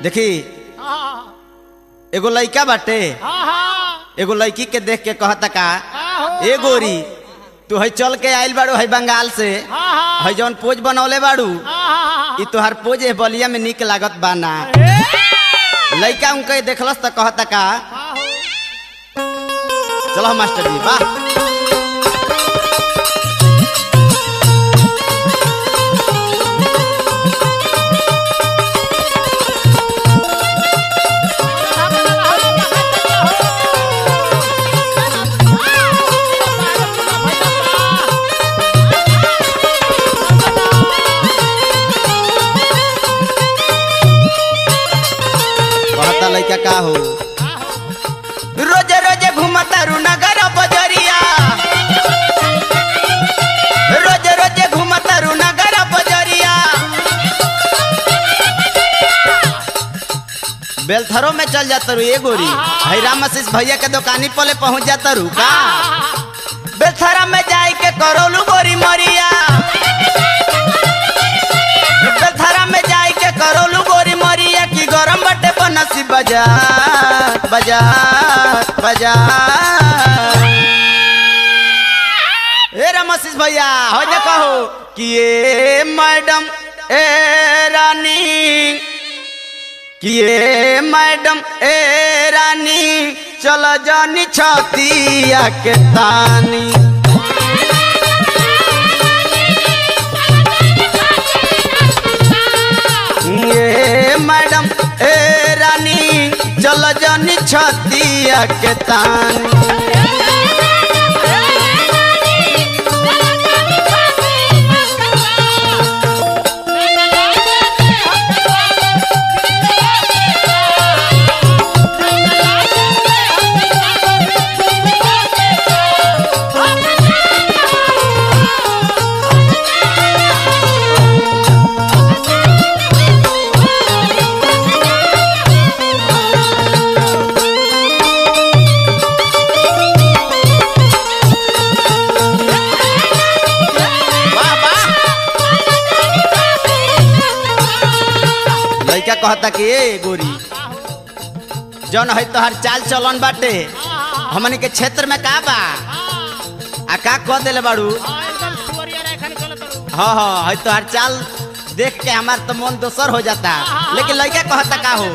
देखी हाँ एगो लइका बाटे हाँ हाँ एगो लड़की के देख के कहता का हाँ ए गोरी तू है चल के आइल बाड़ू है बंगाल से हाँ है जौन पोज बनौले बाड़ू हाँ ई तोहार पोज ए बलिया में निक लागत बा ना लइका उनके देखलस त कहता का चलो मास्टर जी वाह कहता लइका का हो रोजे रोजे घूमता रू नगर बजरिया रोजे रोजे घूमता रू नगर बजरिया बेलथरो में चल जाता रू ये गोरी हैराम आशीष भैया के दुकानी पले पहुंच जाता रू का बेलथरा में जाए के करोलू गोरी मरिया बेलथरा में जाए के करोलू गोरी मरिया की गरम बटे बनसी बाजार बाजार बाजार ए रमशीष भैया हो जा कहो कि ये मैडम ए रानी कि ये मैडम ए रानी चलो जानी छतिया के तानी ये मैडम ए रानी चलो जानी छतिया के तानी वाह वाह लइका कहता कि ए गोरी जौन है तोहर चाल चलन बाटे हमनी के क्षेत्र में का बा आ का कह देले बाड़ू हाँ हाँ है तोहर चाल देख के हमार तो मन दोसर हो जाता लेकिन लइका कहता का हो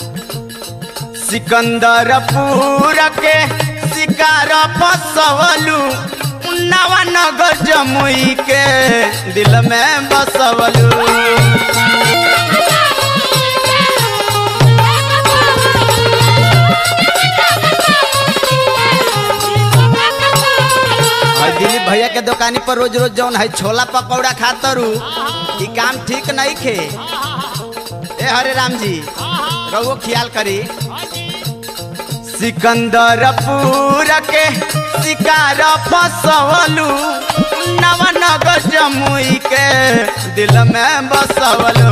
सिकंदरपुर के शिकार फसवलू नवा नगर जमुई के दिल में बसवलू और दिलीप भैया के दुकानी पर रोज रोज जौन है छोला पकौड़ा खातरू ई काम ठीक नहीं खे ए हरे राम जी रहुओ ख्याल करी सिकंदरपुर के शिकार फसवलू नवनगर जमुई के दिल में बसवलू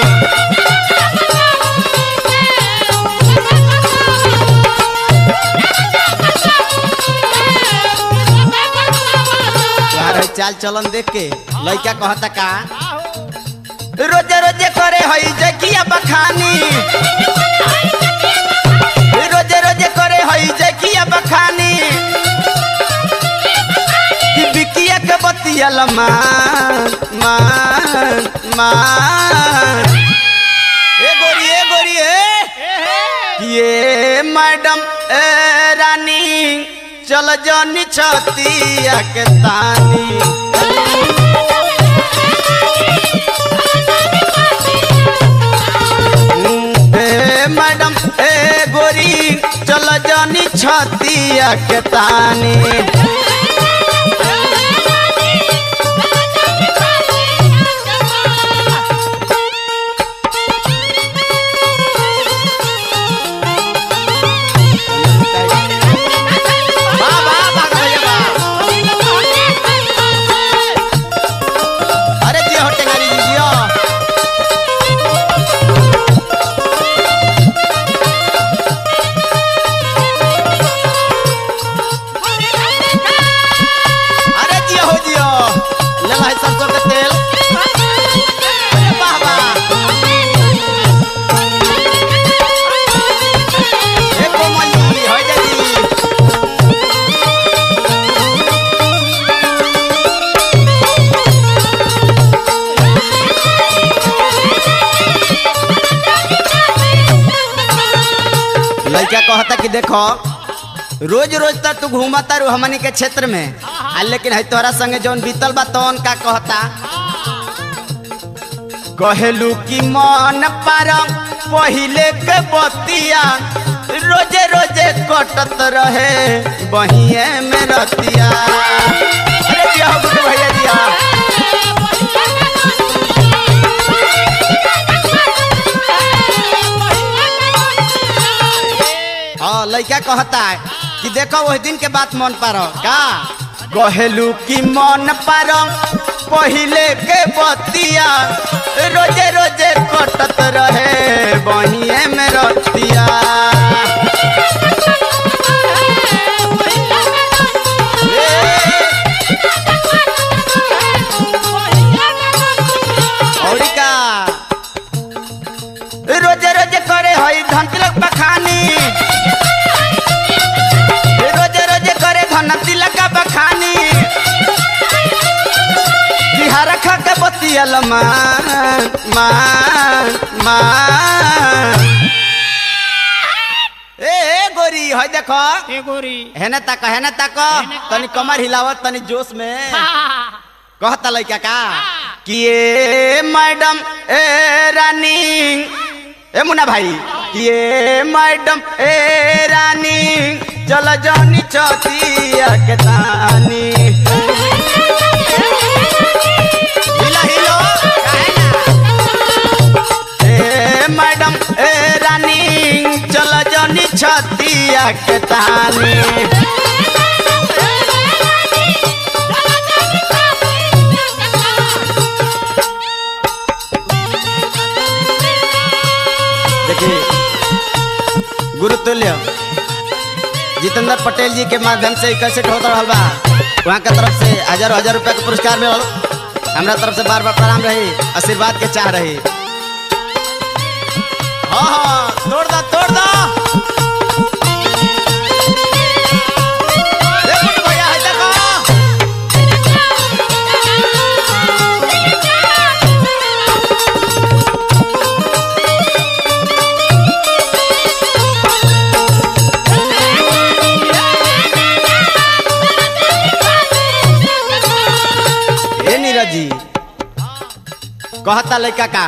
तोहार है चाल चलन देख के लइका कहता का रोजे रोजे करे हई जकिया बखानी रोजे रोजे करे हई जकिया बखानी कि बिकिया के बतियल मान मान मान ए गोरी ए गोरी ए ये मैडम ए रानी चल जानी छतिया के तानी ए मैडम ए गोरी चल जानी छतिया के तानी वाह वाह वाह भैया वाह अरे जी हो टेंगारी जी जियो लड़का कहता कि देखो रोज रोज तक तू घूमता रू हमनी के क्षेत्र में आ लेकिन है तोहरा संगे जौन बीतल बा तौन का कहता कहेलू कि मन पार पहिले के बतिया रोजे रोजे कटत रहे बहिए में रतिया अरे दिया हो गुड्डू भैया दिया हाँ लड़का कहता है कि देखो वही दिन के बात मन पार का कहेलू कि मन पार पहिले के बतिया रोजे रोजे कटत रहे बहिए में रतिया औरी का रोजे रोजे करे हई धन तिलक बखानी रोजे रोजे करे धन तिलक बखानी बिहार खा के बतियल मान मान मान ए ए गोरी हई देखो ए गोरी हेने तक हेने तक तनी कमर हिलावत तनी जोश में कहता लड़का का कि ए मैडम ए रानी ए मुन्ना भाई कि ए मैडम ए रानी चल जानी चौथिया के तानी हिलो हिलो काहे ना? ए मैडम ए रानी चल जानी छतिया के तानी देखिए गुरुतुल्य जितेंद्र पटेल जी के माध्यम से कैसे होता रहल बा वहाँ के तरफ से हजारों हजार रुपया के पुरस्कार मिलल हमरा तरफ से बार बार प्रणाम रही आशीर्वाद के चाह रही हाँ हाँ तोड़ दो तोड़ दो ए गुड्डू भैया, है देखो। ए नीरज जी कहता लड़का का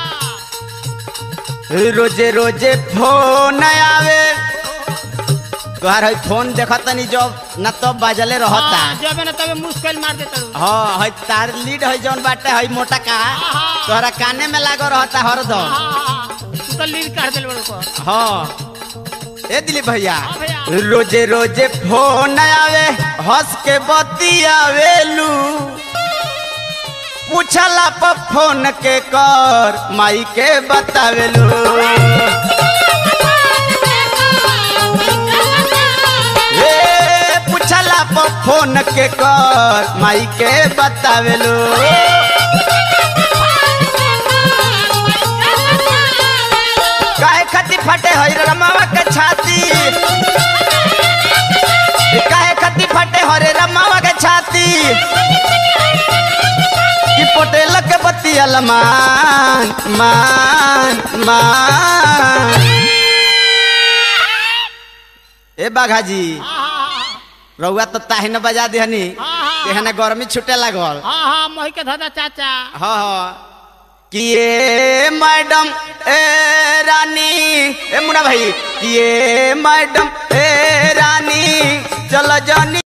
रोजे रोजे फोन आवे तोहार है फोन देखत नहीं जब न तब बाजले रहता जब ना तबे मुश्किल मार देता रू हाँ है तार लीड है जौन बाटे है मोटा का तोहरा काने में लागो रहता हरदम तू तो लीड कर दिल बड़ो को हाँ ए दिलीप भैया हाँ भैया। रोजे रोजे फोन आवे हंस के बतियावेलू पूछला पर फोन के कर माई के बतावेलू ए पूछला पर फोन के कर माई के बतावेलू काहे खती फटे हई रमावा के छाती काहे खती फटे हरे रमावा के छाती कि पटेल के बतियल मान मान मान ए बाघा जी रउआ तो ताही न बजा दिहनी एहने गर्मी छुटे लागल हाँ हाँ मोही के धोदा चाचा हाँ हाँ कि ये मैडम ए रानी ए मुन्ना भाई कि ये मैडम ए रानी चल जानी